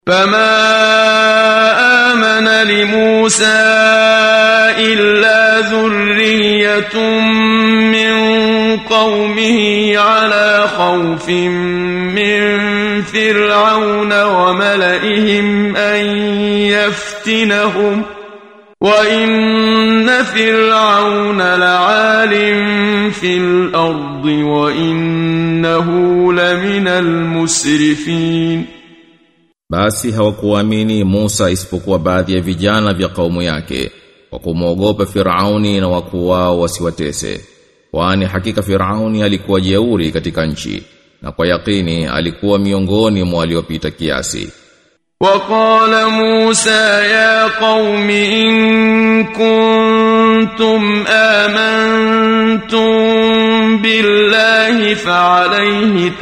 فما آمن لموسى إلا ذرية من قومه على خوف من فرعون وملئهم أن يفتنهم وإن فرعون لعال في الأرض وإنه لمن المسرفين Basi hawakuamini Musa isipokuwa baadhi ya vijana vya kaumu yake kwa kumwogopa Firauni na wakuu wao wasiwatese. Kwani hakika Firauni alikuwa jeuri katika nchi na kwa yakini alikuwa miongoni mwa waliopita kiasi. وقال موسى يا قوم إن كنتم آمنتم بالله فعليه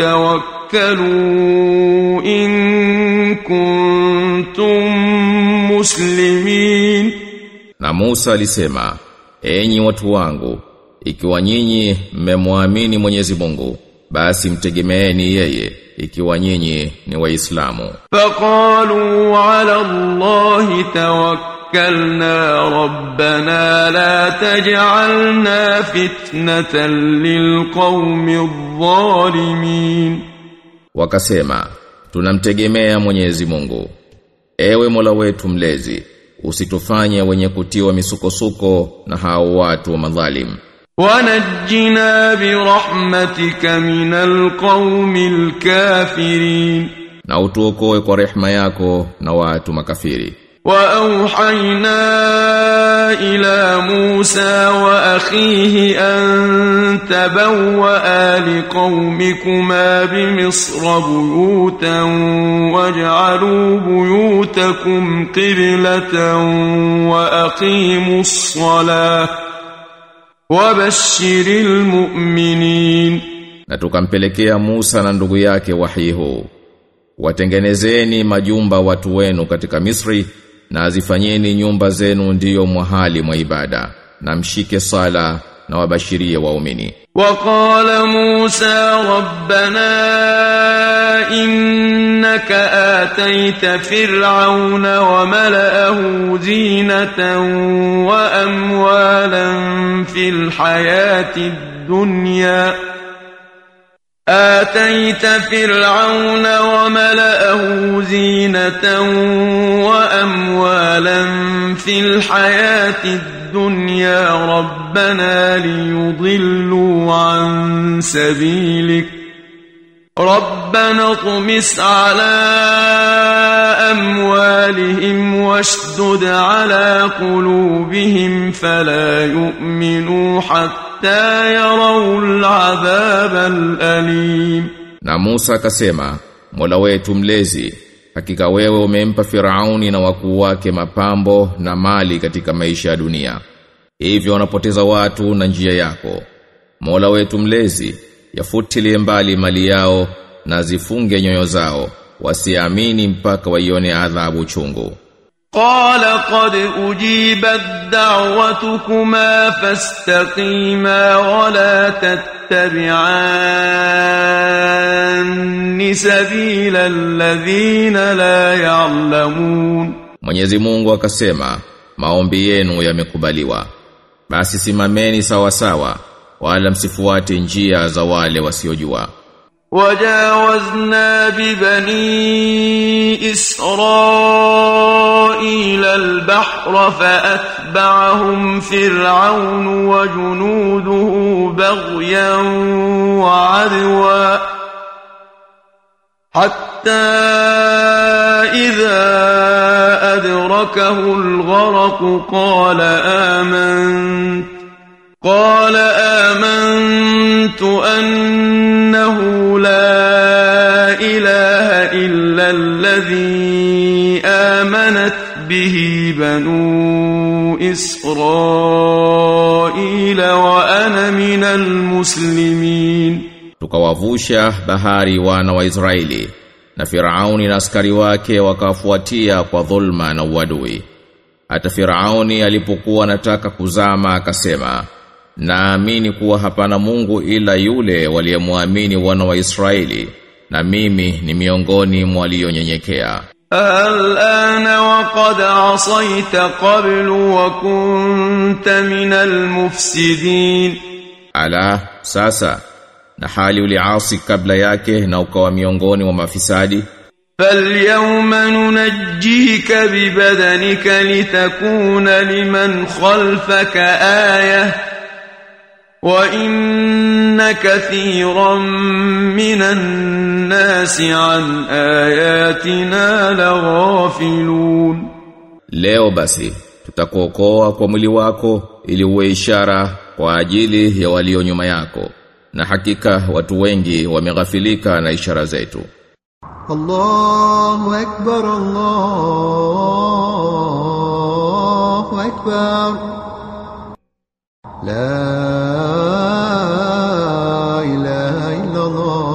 توكلوا إن كنتم مسلمين Na Musa alisema, enyi watu wangu, ikiwa nyinyi mmemwamini Mwenyezi Mungu, basi mtegemeeni yeye, ikiwa nyinyi ni Waislamu. فقالوا على الله توكلنا ربنا لا تجعلنا فتنة للقوم الظالمين Wakasema, tunamtegemea Mwenyezi Mungu. Ewe Mola wetu mlezi, usitufanye wenye kutiwa misukosuko na hao watu wa madhalim. ونجنا برحمتك من القوم الكافرين Na utuokoe kwa rehema yako na watu makafiri. وأوحينا إلى موسى وأخيه أن تبوأ لقومكما بمصر بيوتا واجعلوا بيوتكم قبلة وأقيموا الصلاة وبشر المؤمنين Na tukampelekea Musa na ndugu yake wahi huu. Watengenezeni majumba watu wenu katika Misri na azifanyeni nyumba zenu ndiyo mwahali mwa ibada na mshike sala na wabashirie waumini. وقال موسى ربنا إنك آتيت فرعون وملأه زينة وأموالا في الحياة الدنيا آتيت فرعون وملأه زينة وأموالا في الحياة الدنيا ربنا ليضلوا عن سبيلك ربنا اطمس على أموالهم واشدد على قلوبهم فلا يؤمنوا حتى يروا العذاب الأليم Na Musa akasema, Mola wetu mlezi, hakika wewe umempa Firauni na wakuu wake mapambo na mali katika maisha ya dunia. Hivyo wanapoteza watu na njia yako. Mola wetu mlezi, yafutilie mbali mali yao na zifunge nyoyo zao, wasiamini mpaka waione adhabu chungu. قال قد أجيبت دعوتكما فاستقيما ولا تتبعان سبيل الذين لا يعلمون Mwenyezi Mungu akasema, maombi yenu yamekubaliwa. Basi simameni sawa sawa, wala msifuate njia za wale wasiojua. وجاوزنا ببني إسرائيل البحر فأتبعهم فرعون وجنوده بغيا وعدوا حتى إذا أدركه الغرق قال آمنت قال آمنت أنه لا إله إلا الذي آمنت به بنو إسرائيل وأنا من المسلمين Tukawavusha bahari wana wa Israeli na Firauni na askari wake wakafuatia kwa dhulma na uadui. Hata Firauni alipokuwa anataka kuzama akasema, naamini kuwa hapana Mungu ila yule waliyemwamini wana wa Israeli na mimi ni miongoni mwa walionyenyekea. الآن وقد عصيت قبل وكنت من المفسدين Ala sasa na hali uliasi kabla yake na ukawa miongoni mwa mafisadi فاليوم ننجيك ببدنك لتكون لمن خلفك آية وإن كثيرا من الناس عن آياتنا لغافلون Leo basi tutakuokoa kwa mwili wako ili uwe ishara kwa ajili ya walio nyuma yako na hakika watu wengi wameghafilika na ishara zetu الله أكبر الله أكبر لا إله إلا الله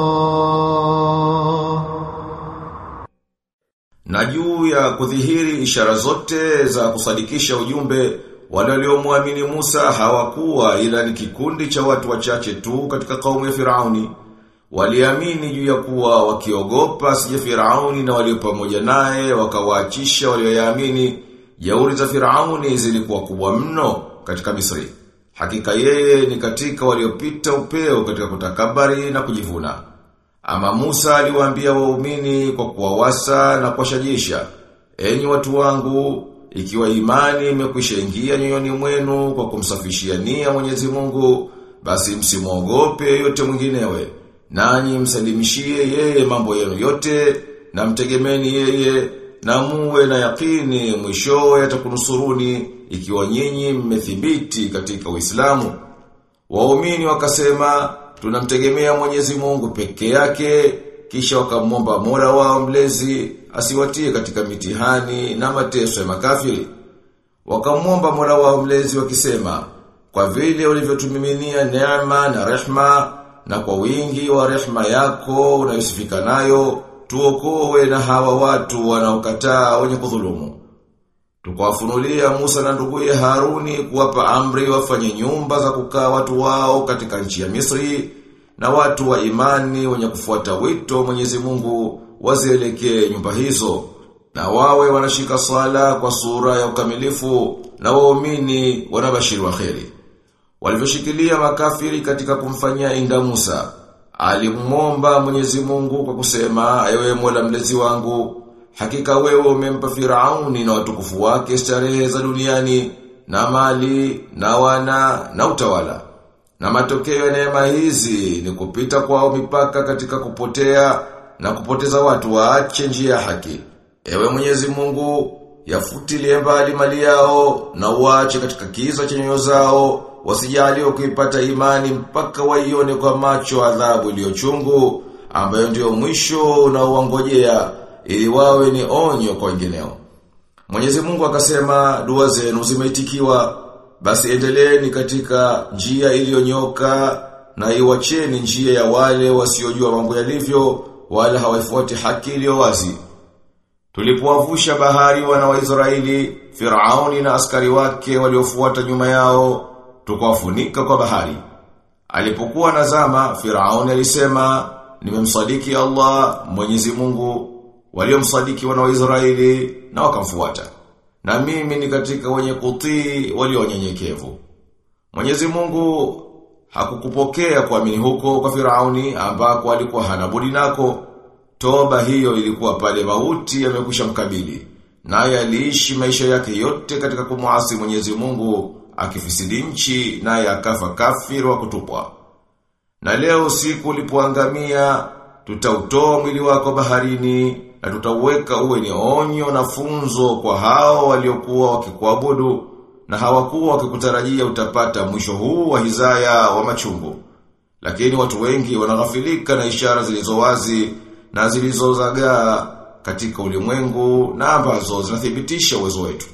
Na juu ya kudhihiri ishara zote za kusadikisha ujumbe wale waliomwamini Musa hawakuwa ila ni kikundi cha watu wachache tu katika kaumu ya Firauni. Waliamini juu ya kuwa wakiogopa sije Firauni na walio pamoja naye wakawaachisha walioyaamini. Jauri za Firauni zilikuwa kubwa mno katika Misri. Hakika yeye ni katika waliopita upeo katika kutakabari na kujivuna. Ama Musa aliwaambia waumini kwa kuwawasa na kuwashajisha, enyi watu wangu, ikiwa imani imekwisha ingia nyoyoni mwenu kwa kumsafishia nia Mwenyezi Mungu, basi msimwogope yote mwinginewe. Nanyi msalimishie yeye mambo yenu yote na mtegemeni yeye na muwe na yakini mwishowe atakunusuruni ikiwa nyinyi mmethibiti katika Uislamu. Waumini wakasema tunamtegemea Mwenyezi Mungu peke yake kisha wakamwomba Mola wao mlezi asiwatie katika mitihani na mateso ya makafiri. Wakamwomba Mola wao mlezi wakisema kwa vile ulivyotumiminia neema na rehma na kwa wingi wa rehma yako unayosifika nayo tuokoe na hawa watu wanaokataa wenye kudhulumu. Tukawafunulia Musa na nduguye Haruni kuwapa amri wafanye nyumba za kukaa watu wao katika nchi ya Misri na watu wa imani wenye kufuata wito wa Mwenyezi Mungu wazielekee nyumba hizo na wawe wanashika sala kwa sura ya ukamilifu na waumini wanabashiri wa kheri. Walivyoshikilia makafiri katika kumfanyia inda Musa, alimwomba Mwenyezi Mungu kwa kusema, ewe Mola mlezi wangu, hakika wewe umempa Firauni na watukufu wake starehe za duniani na mali na wana na utawala. Na matokeo ya neema hizi ni kupita kwao mipaka katika kupotea na kupoteza watu waache njia ya haki. Ewe Mwenyezi Mungu, yafutilie mbali mali yao na uache katika kiza cha nyoyo zao wasijaliwe kuipata imani mpaka waione kwa macho adhabu iliyochungu ambayo ndio mwisho unaoangojea ili wawe ni onyo kwa wengineo. Mwenyezi Mungu akasema dua zenu zimeitikiwa basi endeleeni katika njia iliyonyoka na iwacheni njia ya wale wasiojua mambo yalivyo wala hawaifuati haki iliyo wazi. Tulipowavusha bahari wana wa Israeli, Firauni na askari wake waliofuata nyuma yao, tukawafunika kwa bahari. Alipokuwa nazama, Firauni alisema, nimemsadiki Allah, Mwenyezi Mungu, waliomsadiki wana wa Israeli na wakamfuata. Na mimi ni katika wenye kutii walionyenyekevu. Mwenyezi Mungu hakukupokea kuamini huko kwa Firauni ambako alikuwa hana budi nako. Toba hiyo ilikuwa pale mauti yamekwisha mkabili. Naye aliishi maisha yake yote katika kumuasi Mwenyezi Mungu akifisidi nchi naye akafa kafiri wa kutupwa. Na leo siku ulipoangamia tutautoa mwili wako baharini na tutauweka uwe ni onyo na funzo kwa hao waliokuwa wakikuabudu na hawakuwa wakikutarajia utapata mwisho huu wa hizaya wa machungu. Lakini watu wengi wanaghafilika na ishara zilizo wazi na zilizozagaa katika ulimwengu na ambazo zinathibitisha uwezo wetu.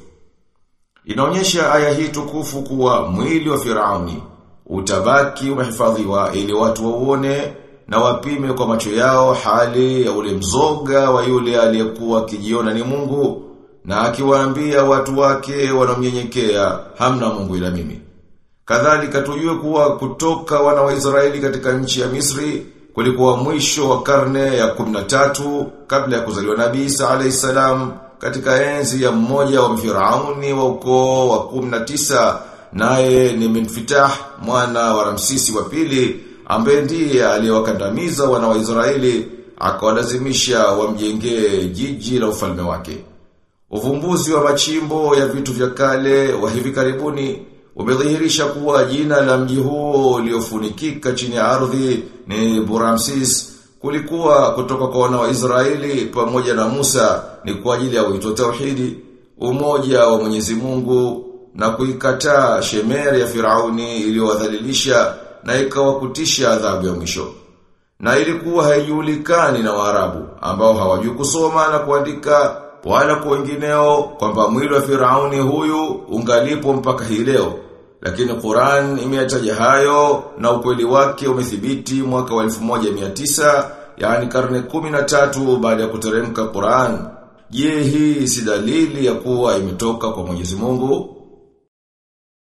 Inaonyesha aya hii tukufu kuwa mwili wa Firauni utabaki umehifadhiwa ili watu wauone na wapime kwa macho yao hali ya ule mzoga wa yule aliyekuwa akijiona ni Mungu na akiwaambia watu wake wanaomnyenyekea hamna Mungu ila mimi. Kadhalika tujue kuwa kutoka wana wa Israeli katika nchi ya Misri kulikuwa mwisho wa karne ya 13 kabla ya kuzaliwa Nabii Isa alayhisalam katika enzi ya mmoja wa Firauni wa ukoo wa 19 naye ni Minfitah mwana wa Ramsisi wa pili ambaye ndiye aliyewakandamiza wana wa Israeli akawalazimisha wamjengee jiji la ufalme wake. Uvumbuzi wa machimbo ya vitu vya kale wa hivi karibuni umedhihirisha kuwa jina la mji huo uliofunikika chini ya ardhi ni Buramsis kulikuwa kutoka kwa wana wa Israeli pamoja na Musa ni kwa ajili ya wito tauhidi, umoja wa Mwenyezi Mungu na kuikataa shemeri ya Firauni iliyowadhalilisha na ikawakutisha adhabu ya mwisho. Na ilikuwa haijulikani na Waarabu ambao hawajui kusoma na kuandika wala kwa wengineo kwamba mwili wa Firauni huyu ungalipo mpaka hii leo. Lakini Qur'an imeyataja hayo na ukweli wake umethibiti mwaka wa 1900 yani karne 13 baada ya kuteremka Qur'an. Je, hii si dalili ya kuwa imetoka kwa Mwenyezi Mungu?